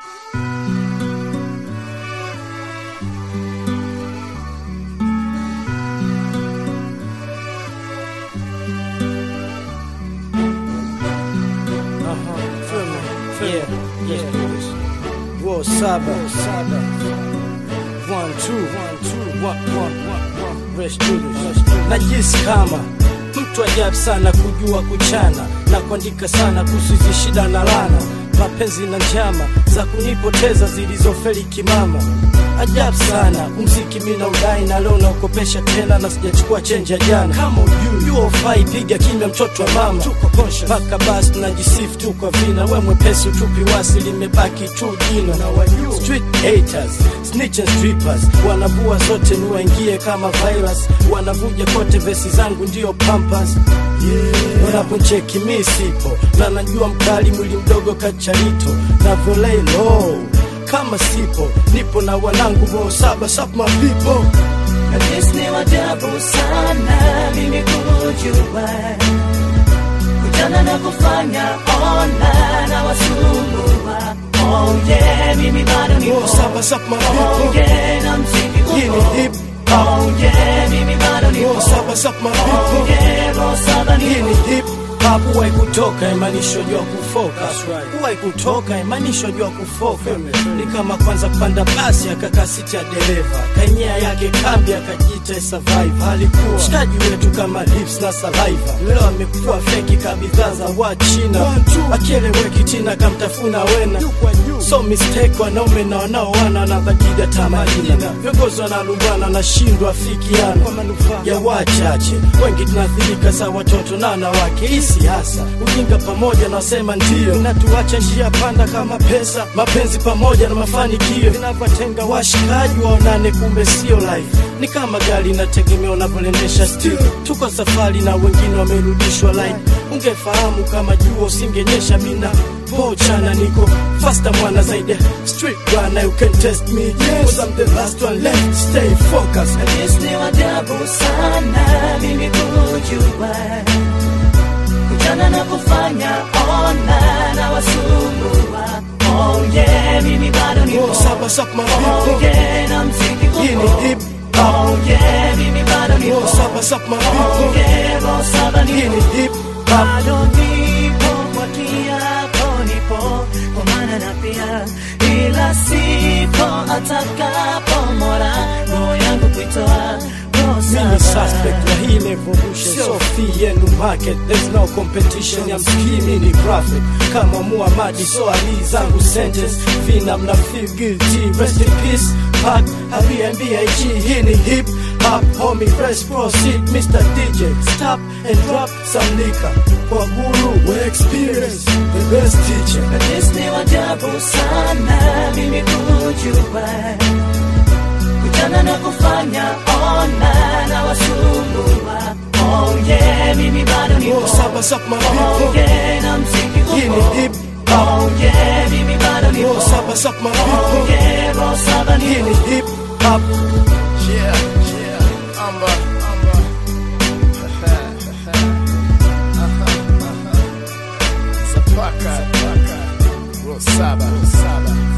Yeah, yeah. Roll saba, saba. One, two, one, two, one, one, one, one. Rest to this. Najisi kama mtu ajabu sana kujua kuchana na kuandika sana kuhusu hizi shida na lana, mapenzi na njama za kunipoteza zilizofeli kimama. Ajabu sana umziki mina udai na leo naokopesha tena na sijachukua chenji ya jana. Kama ujui yuo fai piga kimya, mtoto wa mama tuko conscious mpaka basi tunajisifu tu kwa vina. We mwepesi utupi wasi limebaki tu jina na wajua street haters snitch and strippers wanavua zote ni waingie kama virus, wanavuja kote vesi zangu ndio pampas yeah. Wanaponcheki mi sipo na najua mkali mwili mdogo kacharito na volei low kama sipo nipo na wanangu bo saba sap my people Najisi ni wajabu sana mimi kujua kujana na kufanya ona na wasumbua oh yeah mimi bado nipo bo saba sap my oh people yeah na mziki hii upo ni hip hop oh yeah mimi bado nipo bo saba sap my oh people yeah bo saba hii nipo ni hip hop huwai kutoka imaanisho jua kufoka huwai kutoka imaanisho jua kufoka ni kama kwanza kupanda basi akakaa siti ya dereva kanyea yake kambi akajiita survive alikuwa shikaji wetu kama lips na saliva leo amekuwa feki kabidhaa za wachina akieleweki tina kamtafuna wena so mistake wanaume na wanaoana wanabadili tamadina viongozi wanalumbana nashindwa afikiana ya wachache wengi tunaathirika sa watoto na wanawake hii siasa ujinga pamoja na wasema ndio natuacha njia panda kama pesa mapenzi pamoja na mafanikio vinavyotenga washikaji waonane kumbe sio life ni kama gari inategemea unavyolendesha still tuko safari na wengine wamerudishwa line ungefahamu kama jua usingenyesha mina pochana niko faster mwana zaidi ya street bwana you can test me yes. I'm the last one left stay focused Najisi ni wajabu sana mimi kujua kujana na kufanya ona na wasumbua oh yeah mimi bado nipo oh, saba sap my oh people yeah na mziki hii upo ni hip hop oh yeah mimi bado nipo oh, saba sap my oh people yeah bo saba hii nipo ni hip hop bado nipo kwa kiapo nipo kwa maana na pia ila sipo atakapo mora roho yangu kuitoa roho Mimi saba. suspect wa hii revolution so fee yenu market there's no competition ya mskimi ni profit kama Muhammadi so ali zangu sentence vina mna feel guilty rest in peace pack Airbnb hii ni hip hop homie press proceed Mr DJ stop and drop some liquor kwa guru we experience the best teacher Najisi ni wajabu sana mimi kujua kujana na kufanya ona na wasumbua oh yeah mimi bado nipo oh saba sap my oh people yeah na mziki hii upo ni hip hop oh yeah mimi bado nipo oh saba sap my oh people yeah bo saba hii nipo ni hip hop Yeah, yeah, Amba, Amba. Zapaka, Zapaka. Rosaba, Rosaba.